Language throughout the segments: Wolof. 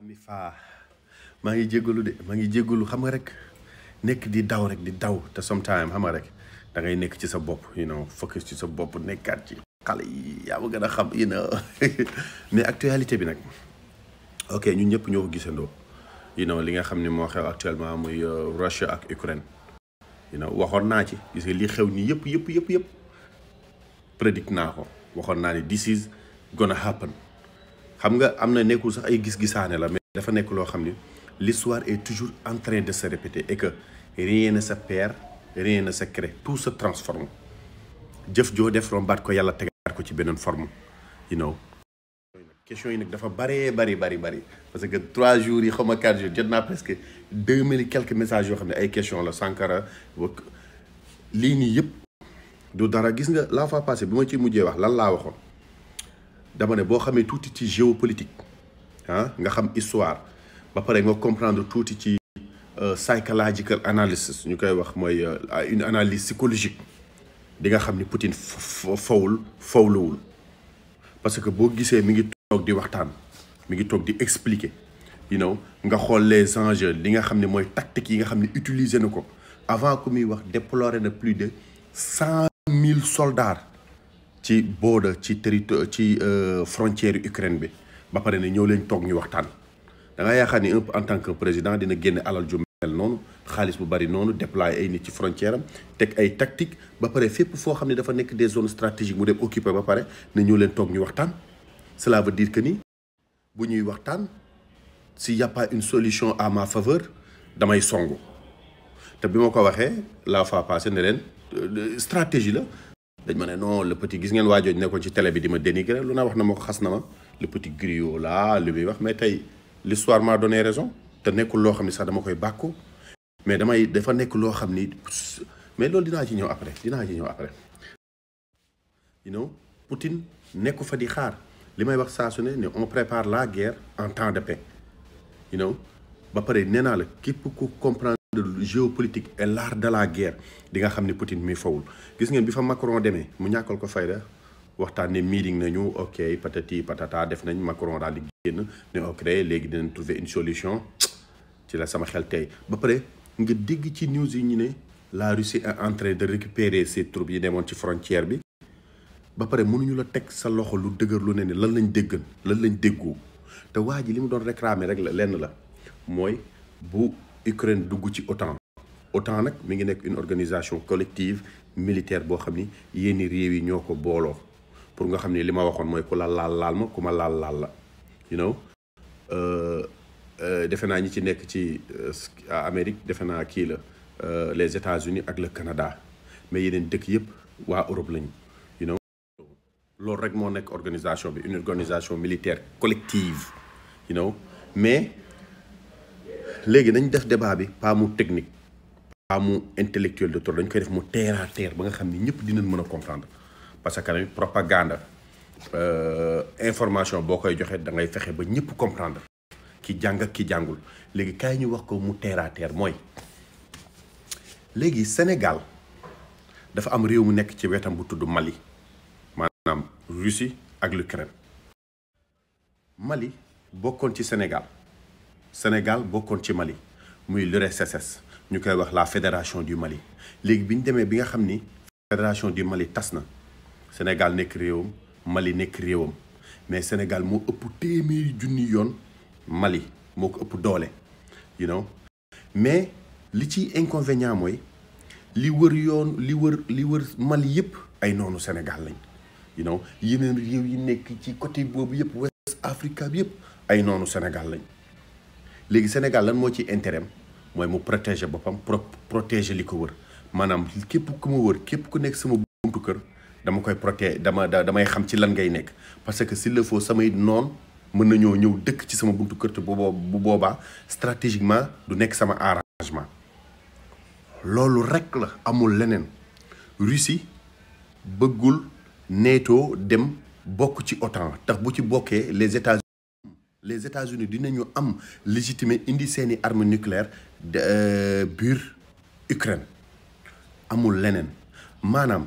mi faa maa ngi jéggalu de maa ngi jéggalu xam nga rek nekk di daw rek di daw te sometime xam nga rek da ngay nekk ci sa bopp you know focus ci sa bopp nekkaat ci xale yi yaa ma gën a xam you know mais actualité bi nag ok ñun ñëpp ñoo ko gisandoo you know li nga xam ne moo xew actuellement muy Russia ak Ukraine you know waxoon naa ci gis nga li xew nii yëpp yëpp yëpp yëpp prédict naa ko waxoon naa ne this is gonna happen xam nga am na nekkul sax ay gis-gisaane la mais dafa nekk loo xam ni l'histoire est toujours en train de se répéter et que rien ne se perd rien ne se crée tout se transforme jëf joo def rombaat ko yàlla tegaat ko ci beneen forme you know question yi nag dafa bëree bari bari bari parce que trois jours yi xaw ma quatre jours jot naa presque deux mille quelques messages yoo xam ne ay question la Sankara wak lii nii yëpp du dara gis nga la fois passée bi ma ci mujjee wax lan laa waxoon dama ne boo xamee tuuti ci géopolitique ah nga xam histoire ba pare nga comprendre tuuti ci psychological analysis ñu koy wax mooy une analyse psychologique di nga xam ni Poutine fawul fawluwul parce que boo gisee mi ngi toog di waxtaan mi ngi toog di expliquer you know nga xool les enjeux li nga xam ne mooy tactique yi nga xam ne utiliser na ko avant que muy wax déplorer na plus de cent mille soldats ci border ci territoire ci frontière Ukraine bi ba pare ne ñëw leen toog ñu waxtaan da nga yaakaar ni un en tant que président dina génne alal ju mel noonu xaalis bu bari noonu déployer ay nit ci frontière am teg ay tactique ba pare fépp foo xam ne dafa nekk des zones stratégiques mu dem occuper ba pare ne ñëw leen toog ñu waxtaan cela veut dire que ni bu ñuy waxtaan s'il y a pas une solution à ma faveur damay songu te bi ma ko waxee la fois passée ne leen stratégie la dañ ma ne non le petit gis ngeen waajooj nekkoon ci télé bi di ma dénigrer lu naa wax na ma ko xas na ma le petit griot là li muy wax mais tey l'histoire m'a donné raison te nekkul loo xam ne sax dama koy bàkku mais damay dafa nekk loo xam ni mais loolu dinaa ci ñëw après dinaa ci ñëw après you know Poutine nekku fa di xaar li may wax saa su ne ne on prépare la guerre en temps de paix you know ba pare nee naa la képp ku comprendre géopolitique et l'art de la guerre di nga xam ni Poutine mi fawul gis ngeen bi fa Macron demee mu ñàkkal ko fayda waxtaan ne meeting nañu ok patati patata def nañ Macron daal di génn ne ok léegi dinañ trouver une solution ci la sama xel tey ba pare nga dégg ci news yi ñu ne la Russie est en train de récupérer ses troupes yi demoon ci frontière bi ba pare mënuñu la teg sa loxo lu dëgër lu ne ne lan lañ déggan lan lañ déggoo te waa ji li mu doon réclamer rek la lenn la mooy bu Ukraine dugg ci OTAN OTAN nag mi ngi nekk une organisation collective militaire boo xam ni yenn réew yi ñoo ko booloo pour nga xam ni li ma waxoon mooy ku la laal laal ma ku ma laal laal la you know defe naa ñi ci nekk ci Amérique defe naa kii la les États-Unis ak le Canada mais yeneen dëkk yëpp waa Europe lañu you know loolu rek moo nekk organisation bi une organisation militaire collective you know mais léegi nañ def débat bi pas mu technique pas mu intellectuel de trop dañ koy def mu terre à terre ba nga xam ni ñëpp dinañ mën a comprendre parce que tamit propagande information boo koy joxe da ngay fexe ba ñëpp comprendre ki jàng ak ki jàngul léegi kaay ñu wax ko mu terre à terre mooy léegi Sénégal dafa am réew mu nekk ci wetam bu tudd Mali maanaam Russie ak l'Ukraine Mali bokkoon ci Sénégal Sénégal bokkoon ci Mali muy l'URSS ñu koy wax la fédération du Mali léegi bi ñu demee bi nga xam ni fédération du Mali tas na Sénégal nekk réewam Mali nekk réewam mais Sénégal moo ëpp téeméeri junni yoon Mali moo ko ëpp doole you know mais li ci inconvénient mooy li wër yoon li wër li wër Mali yëpp ay noonu Sénégal lañ you know yeneen réew yi nekk ci côté boobu yëpp West Africa bi yëpp ay noonu Sénégal lañ léegi Sénégal lan moo ci intérêt mooy mu protéger boppam pro protéger li ko wër maanaam képp ku ma wër képp ku nekk sama buntu kër dama koy protéger dama damay xam ci lan ngay nekk parce que s'il le faut samay noon mën nañoo ñëw dëkk ci sama buntu kër te bu bu boobaa stratégiquement du nekk sama arrangement loolu rek la amul leneen Russie bëggul NATO dem bokk ci OTAN tax bu ci bokkee les États-Unis les États-Unis dinañu am légitimé indi seeni armes nucléaires biir Ukraine amul leneen maanaam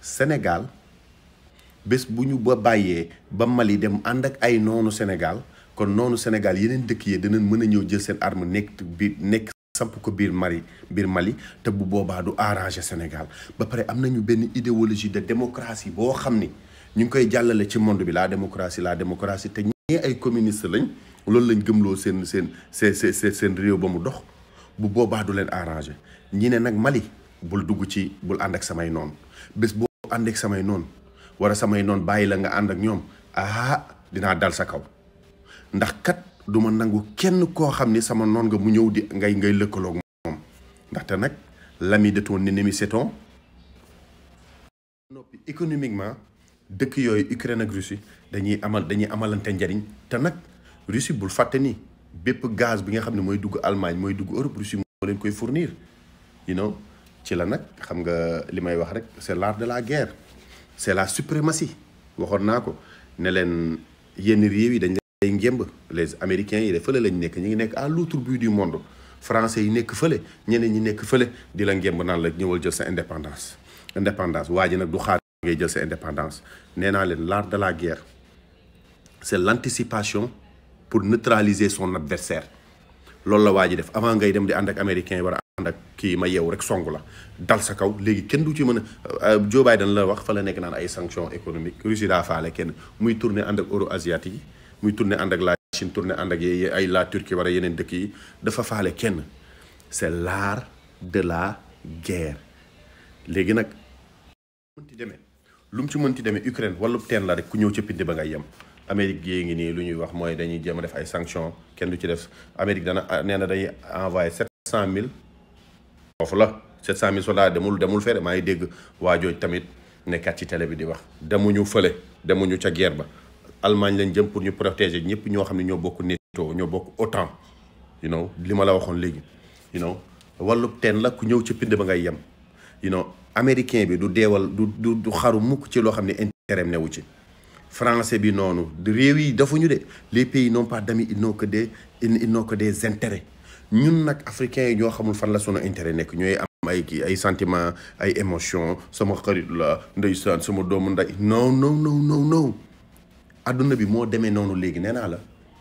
Sénégal bés bu ñu ba bàyyee ba Mali dem ànd ak ay noonu Sénégal kon noonu Sénégal yeneen dëkk yi dinañ mën a ñëw jël seen arme nekk biir nekk samp ko biir Mali biir Mali te bu boobaa du arranger Sénégal ba pare am nañu benn idéologie de démocratie boo xam ni ñu ngi koy jàllale ci monde bi la démocratie la démocratie te ñee ay communiste lañ loolu lañ gëmloo seen seen seen seen seen réew ba mu dox bu boobaa du leen arranger ñi ne nag Mali bul dugg ci bul ànd ak samay noon bés boo ànd ak samay noon wala samay noon bàyyi la nga ànd ak ñoom ah dinaa dal sa kaw ndax kat du ma nangu kenn koo xam ni sama noon nga mu ñëw di ngay ngay lëkkaloog moom ndaxte nag l'ami de ton ennemi c'est ton noppi économiquement dëkk yooyu Ukraine ak Russie dañuy amal dañuy amalante njariñ te nag Russie bul fàtte ni bépp gaz bi nga xam ne mooy dugg Allemagne mooy dugg Europe Russie moo leen koy fournir you know ci la nag xam nga li may wax rek c'est l'art de la guerre c'est la suprématie waxoon naa ko ne leen yenn réew yi dañ lay ngémb les américains yi de fële lañ nekk ñu ngi nekk à l'autre bout du monde français yi nekk fële ñeneen ñi nekk fële di la ngémb naan la ñëwal jël sa indépendance indépendance waa ji nag du xaar ngay jël sa indépendance nee naa leen l'art de la guerre c'est l'anticipation pour neutraliser son adversaire loolu la waa ji def avant ngay dem di ànd ak américain yi war a ànd ak kii ma yeewu rek songu la dal sa kaw léegi kenn du ci mën a Joe Biden la wax fa la nekk naan ay sanctions économiques Russie daa faale kenn muy tourner ànd ak euro asiatique yi muy tourner ànd ak la Chine tourner ànd ak ay la Turquie war a yeneen dëkk yi dafa faale kenn c'est l'art de la guerre léegi nag mënti demee lu mu ci mënti demee Ukraine wala teen la rek ku ñëw ca pindi ba ngay yem Amérique yée ngi nii lu ñuy wax mooy dañuy jéem a def ay sanctions kenn du ci def Amérique dana nee na dañuy envoyé sept cent mille foofu la sept cent mille soldats demul demul fere maa ngi dégg waa jooj tamit nekkaat ci télé bi di wax demuñu fële demuñu ca guerre ba Allemagne lañ jëm pour ñu protéger ñëpp ñoo xam ne ñoo bokk NATO ñoo bokk OTAN you know li ma la waxoon léegi you know wàllu teen la ku ñëw ca pind ba ngay yem you know américain bi du deewal du du du xaru mukk ci loo xam ne intérêt newu ci français bi noonu réew yi dafuñu de les pays n'ont pas d'amis ils n'ont que des ils n'ont que des intérêts ñun nag africains yi ñoo xamul fan la sunu intérêt nekk ñooy am ay kii ay sentiments ay émotions sama xarit la ndeysaan sama doomu nday non non non non non adduna bi moo demee noonu léegi nee naa la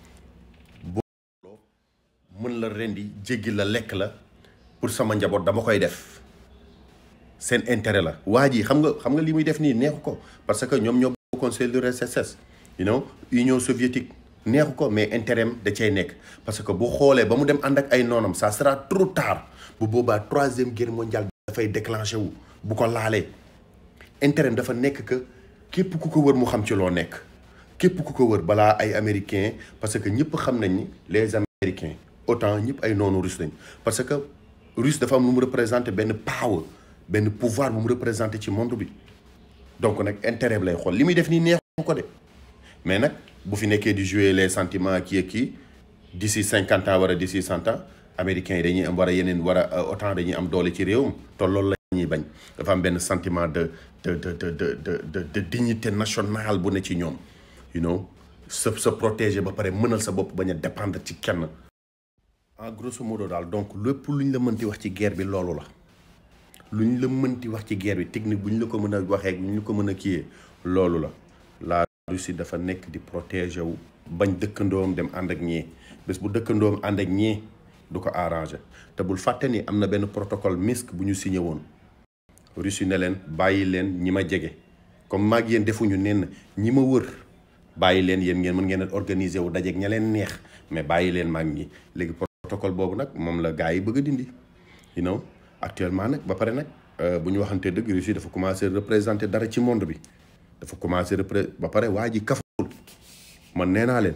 boo mën la rendi jéggi la lekk la pour sama njaboot dama koy def seen intérêt la waa ji xam nga xam nga li muy def nii neexu ko parce que ñoom ñoo conseil de l'URSS you know Union soviétique neexu ko mais intérêt da cay nekk parce que bu xoolee ba mu dem ànd ak ay noonam ça sera trop tard bu boobaa troisième guerre mondiale dafay déclenché wu bu ko laalee intérêt dafa nekk que képp ku ko wër mu xam ci loo nekk képp ku ko wër balaa ay américains parce que ñëpp xam nañ ni les américains autant ñëpp ay noonu russe lañ parce que russe dafa am lu mu représenté benn power benn pouvoir bu mu représenté ci monde bi donc nag intérêt bi lay xool li muy def nii neexu ko de mais nag bu fi nekkee di jouer les sentiments kii ak kii d'ici cinquante ans wala d'ici cent ans américains yi dañuy am war a yeneen war a autant dañuy am doole ci réewum te loolu la ñuy bañ dafa am benn sentiment de de de de de de de dignité nationale bu ne ci ñoom you know sa sa protéger ba pare mënal sa bopp bañ a dépendre ci kenn. en grosso modo daal donc lépp lu ñu la mënti wax ci guerre bi loolu la. lu ñu la mënti wax ci guerre bi technique bu ñu la ko mën a waxee bu ñu la ko mën a kiyee loolu la la Russie dafa nekk di protéger wu bañ dëkkandoom dem ànd ak ñii bés bu dëkkandoom ànd ak ñii du ko arranger te bul fàtte ni am na benn protocole Minsk bu ñu signé woon Russie ne leen bàyyi leen ñi ma jege comme maag yéen defuñu nen ñi ma wër bàyyi leen yéen ngeen mën ngeen a organiser wu dajeeg ña leen neex mais bàyyi leen maag ñi léegi protocole boobu nag moom la gars yi bëgg a dindi you know actuellement nag ba pare nag bu ñu waxantee dëgg Russie dafa commencer représenter dara ci monde bi dafa commencer repré ba pare waa ji kaful man nee naa leen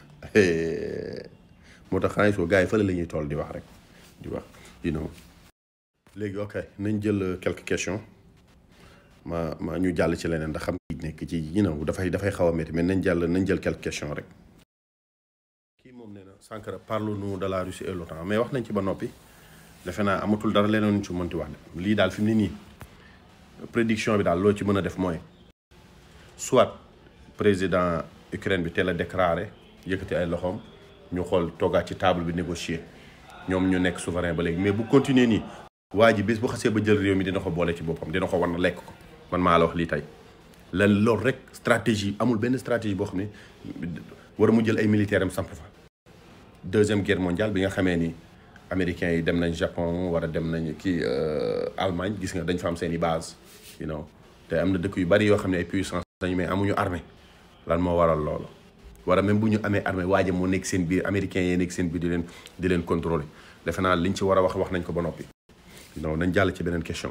moo tax xanaa soo gars yi fële la ñuy toll di wax rek di wax you know léegi ok nañ jël quelques questions ma ma ñu jàll ci leneen ndax xam nga nekk ci you know dafay dafay xaw a métti mais nañ jàll nañ jël quelques questions rek kii moom nee na Sankara parle-nous de la Russie et l'OTAN mais wax nañ ci ba noppi defe naa amatul dara leneen ci mënti wax de lii daal fi mu ne nii prédiction bi daal loo ci mën a def mooy soit président Ukraine bi teel a déclaré yëkkati ay loxoom ñu xool toogaat ci table bi négocier ñoom ñu nekk souverain ba léegi mais bu continuer nii waa ji bés bu xasee ba jël réew mi dina ko boole ci boppam dina ko war na lekk ko man maa la wax lii tey lan loolu rek stratégie amul benn stratégie boo xam ne war mu jël ay militaires am samp fa deuxième guerre mondiale bi nga xamee ni américains yi dem nañ Japon war a dem nañ kii Allemagne gis nga dañ fa am seen i base you know te am na dëkk yu bari yoo xam ne ay puissance dañu mais amuñu armée lan moo waral loolu wala même bu ñu amee armée waaja moo nekk seen biir américains yee nekk seen biir di leen di leen contrôler defe naa liñ ci war a wax wax nañ ko ba noppi non nañ jàll ci beneen question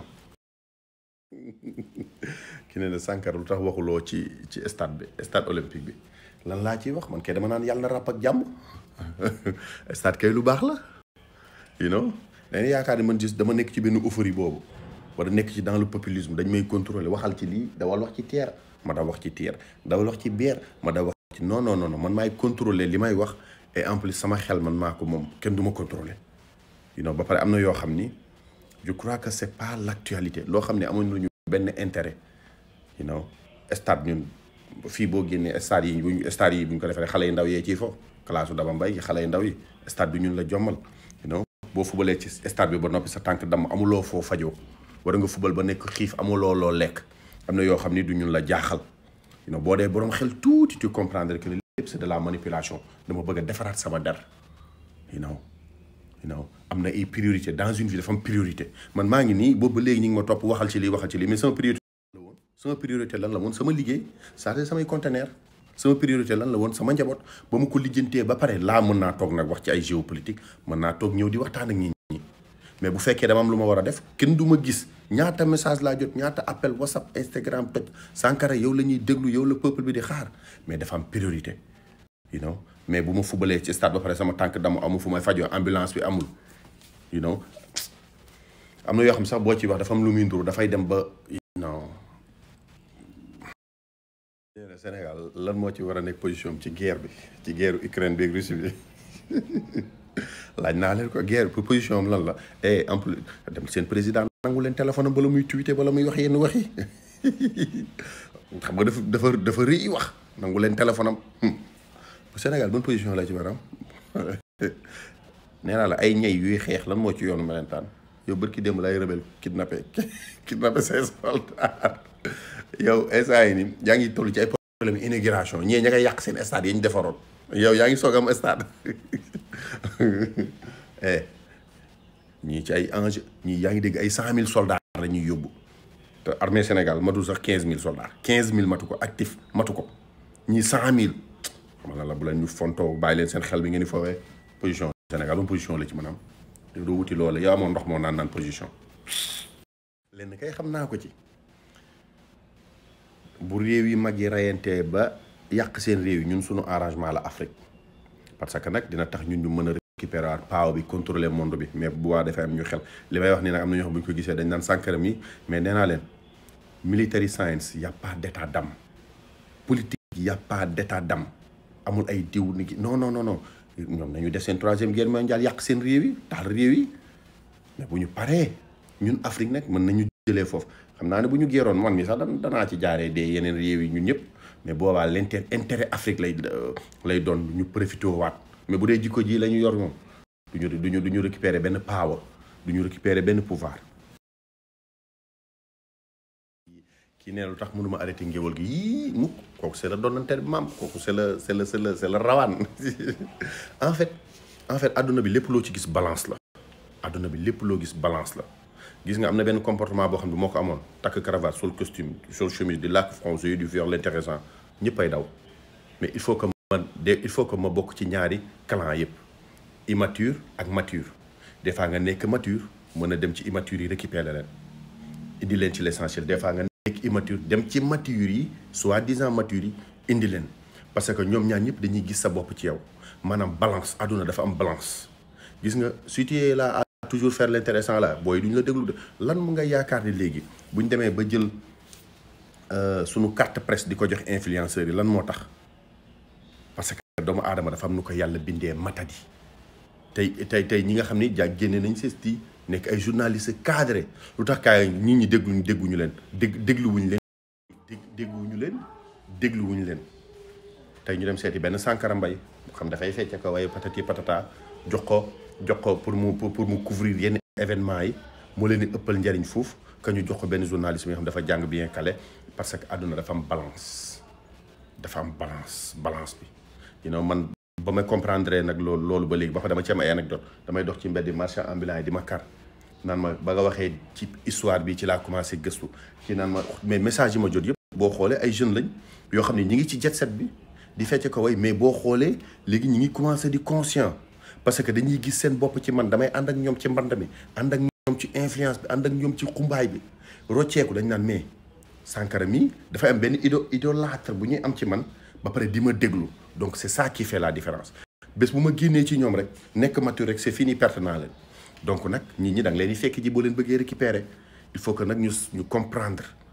ki ne ne Sankara lu tax waxuloo ci ci stade bi stade olympique bi lan laa ciy wax man kay dama naan yàlla na ràpp ak jàmm stade kay lu baax la you know dañuy yaakaar ni man gis dama nekk ci benn euphorie boobu wala nekk ci dans le populisme dañ may contrôler waxal ci lii dawal wax ci terre ma daw wax ci terre dawal wax ci biir ma daw wax ci non non non man maay contrôler li may wax et en plus sama xel man maa ko moom kenn du ma contrôler you know ba pare am na yoo xam ni je crois que c'est pas l'actualité loo xam ne amuñu ñu benn intérêt you know stade ñun fii boo génnee stade yi buñ stade yi buñ ko defee xale yu ndaw yee ciy fo classe Daba Mbaye xale yu ndaw yi stade bi ñun la jommal you know boo fubalee ci stade bi ba noppi sa tànk damm amuloo foo fajoo war nga fubal ba nekk xiif amuloo loo lekk am na yoo xam ni du ñun la jaaxal you know boo dee boroom xel tuuti tu comprendre que lépp c'est de la manipulation dama bëgg a defaraat sama der you know you know am na ay priorité dans une vie dafa am priorité man maa ngi nii boobu ba léegi ñu ngi ma topp waxal ci lii waxal ci lii mais sama priorité la woon sama priorité lan la woon sama liggéey c'est samay conteneur sama priorité lan la woon sama njaboot ba ma ko lijjantee ba pare laa mën naa toog nag wax ci ay géopolitique mën naa toog ñëw di waxtaan ak ñi ñi mais bu fekkee dama am lu ma war a def kenn du ma gis ñaata message laa jot ñaata appel whatsapp instagram toj Sankara yow la ñuy déglu yow la peuple bi di xaar mais dafa am priorité you know mais bu ma fubalee ci stade ba pare sama tànk dama amul fu may fajoo ambulance bi amul you know am na yoo xam sax boo ci wax dafa am lu muy nduru dafay dem ba non Sénégal lan moo ci war a nekk position ci guerre bi ci guerre Ukraine bi ak Russie bi laaj naa leen ko guerre pour position am lan la et en plus dem seen président nangu leen téléphone am bala muy tweeté bala muy wax yenn wax yi xam nga dafa dafa dafa rëy wax nangu leen téléphone am bu Sénégal bonne position la ci war am nee naa la ay ñay yuy xeex lan moo ci yoonu melentaan yow bërki démb lay rebelle kidnappé kidnappé ses soldats yow instant yi ni yaa ngi toll ci ay problème inauguration ñee ña ngay yàq seen stade yi ñu defaroon yow yaa ngi soog am stade eh ñii ci ay enjeu ñii yaa ngi dégg ay cent mille soldats la ñuy yóbbu te armée Sénégal matu sax quinze mille soldats quinze mille matu ko actif matu ko ñii cent mille xam la bu leen ñu fontoo bàyyi leen seen xel bi ngeen di foowee position Sénégal moom position la ci mën a am te doo wuti loolu yow amoon ndox moo naan naan position lenn kay xam naa ko ci bu réew yi mag yi reyantee ba yàq seen réew yi ñun suñu arrangement la Afrique parce que nag dina tax ñun ñu mën a récupérer waat paaw bi contrôler monde bi mais bu waa defee am ñu xel li may wax nii nag am na ñoo xam bu ñu ko gisee dañ naan Sankara mi mais nee naa leen military science y a pas d'état d'âme politique y a pas d'état d'âme amul ay diw ni ki non non non non ñoom nañu def seen troisième guerre mondiale yàq seen réew yi taal réew yi mais bu ñu paree ñun Afrique nag mën nañu jëlee foofu xam naa ne bu ñu géeroon man mi sax dan danaa ci jaaree dee yeneen réew yi ñun ñëpp mais boobaa l'inter intérêt Afrique lay lay doon ñu profité waat mais bu dee jikko ji la ñu yor moom duñu duñu du ñu récupérer benn power du ñu récupérer benn pouvoir kii nee lu tax mënuma arrêté ngéwal gi yii mukk kooku c'est la donnante maam kooku c'est la c'est la c'est la c'est la rawaan en fait en fait adduna bi lépp loo ci gis balance la adduna bi lépp loo gis balance la gis nga am na benn comportement boo xam ne moo ko amoon takk cravate sol costume sol chemise di làkk français du viol l'intéressant ñëpp ay daw mais il faut que ma de il faut que ma bokk ci ñaari clan yëpp immature ak mature des fois nga nekk mature mën a dem ci immature yi récupérer leen indi leen ci l'essentiel des fois nga nekk immature dem ci mature yi soi-disant mature yi indi leen parce que ñoom ñaar ñëpp dañuy gis sa bopp ci yow maanaam balance àdduna dafa am balance gis nga si tu es là à toujours faire l'intéressant là booy duñ la déglu de lan mu nga yaakaar ni léegi buñ demee ba jël sunu carte presse di ko jox influenceurs yi lan moo tax parce que doomu aadama dafa am nu ko yàlla bindee matadi tey tey tey ñi nga xam ni ja génne nañ sesti nekk ay journalistes cadré lu tax kaay nit ñi dégluñu dégguñu leen dég dégluwuñu leen dég dégluwuñu leen dégluwuñu leen tey ñu dem seeti benn Sankara Mbaye xam dafay fecce ko waaye patati patata jox ko jox ko pour mu pour mu couvrir yenn événements yi moo leen di ëppal njariñ foofu que ñu jox ko benn journaliste bi nga xam dafa jàng bien calé parce que àdduna dafa am balance dafa am balance balance bi you know man ba ma comprendre nag loolu loolu ba léegi ba fa dama ci am ay anecdote damay dox ci mbedd marchand ambulant yi di ma kar naan ma ba nga waxee ci histoire bi ci laa commencé gëstu ci naan ma mais message yi ma jot yëpp boo xoolee ay jeunes lañ yoo xam ne ñi ngi ci jet set bi di fecce ko way mais boo xoolee léegi ñi ngi commencé di conscient parce que dañuy gis seen bopp ci man damay ànd ak ñoom ci mband mi ànd ak ñoom ci influence bi ànd ak ñoom ci xumbaay bi rocceeku dañ naan mais Sankara mi dafay am benn ido idolâtre bu ñuy am ci man ba pare di ma déglu donc c'est ça qui fait la différence bés bu ma génnee ci ñoom rek nekk mature rek c'est fini perte naa leen donc nag nit ñi da nga leen di fekk ji boo leen bëggee récupérer il faut que nag ñu ñu comprendre